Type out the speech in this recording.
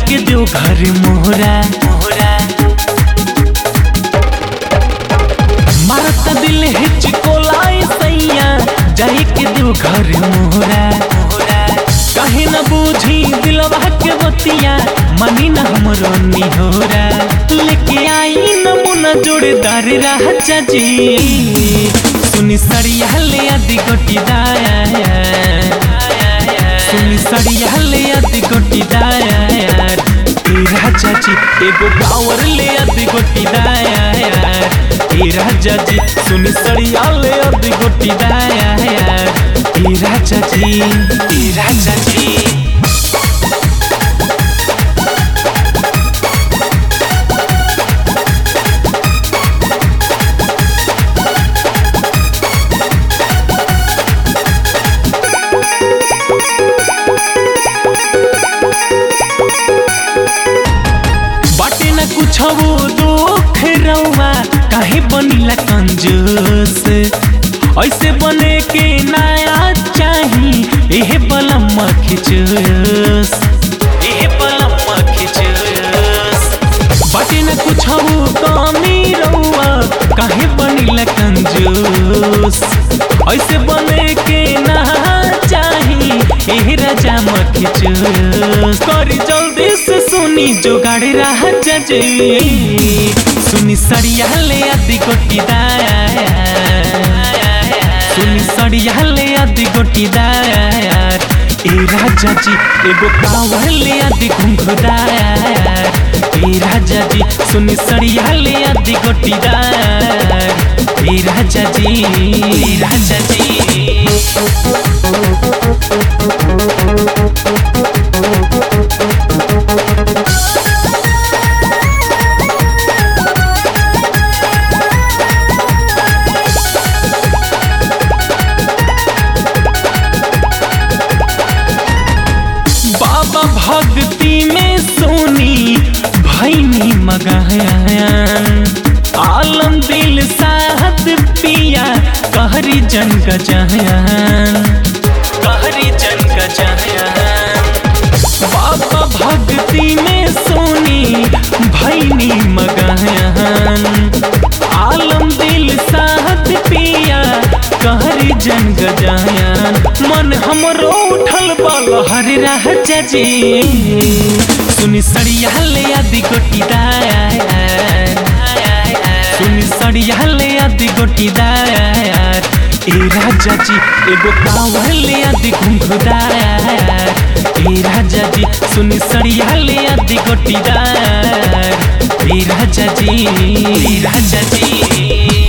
के दो घर मोहरा मोहरा मारता दिल हिचकोलाई सैया जाई के दो घर मोहरा मोहरा काहे न बूझी दिलवा के बतिया मनी न हमरो निहोरा लेके आई नमूना जोड़ेदार राजा जी सुनी सड़िया ले आदि गोटी दाया सुनी सड़िया ले आदि गोटी दाया ए राजा जी एगो पावर ले आदि गोटी दाया ए राजा जी सुनी सड़िया ले आदि गोटी दाया ए राजा जी ए राजा जी बाटे न कुछ वो दुख रउआ काहे बनिला कंजूस ऐसे बने के नया चाही एहे बलम खिचूस एहे बलम खिचूस बाटे न कुछ वो कमी रउआ काहे बनिला कंजूस ऐसे बने के ना चाही एहे राजा मखिचूस करी जल्दी से सुनी जोगाड़ राजा जी सुनी सड़िया ले आदि गोटी दाया सुनी सड़िया ले आदि गोटी दाया ए राजा जी एगो कावर ले आदि घुंघुदाया ए राजा जी सुनी सड़िया ले आदि गोटी दाया ए राजा जी ए राजा जी बाबा भक्ति में सोनी भैनी मगाया आलम दिल साहत पिया कहरी जन गजान कहरी जन गजान बाबा भक्ति में सोनी भैनी मगान आलम दिल साहत पिया कहरी जन गजान मन हमरो उठल बल हरे राजा जी सुनी सड़िया ले आदि गोटी दाया सुनी सड़िया ले आदि गोटी दाया ए राजा जी एगो कावर ले आदि घुंघुदाया ए राजा जी सुनी सड़िया ले आदि गोटी दाया ए राजा जी ए राजा जी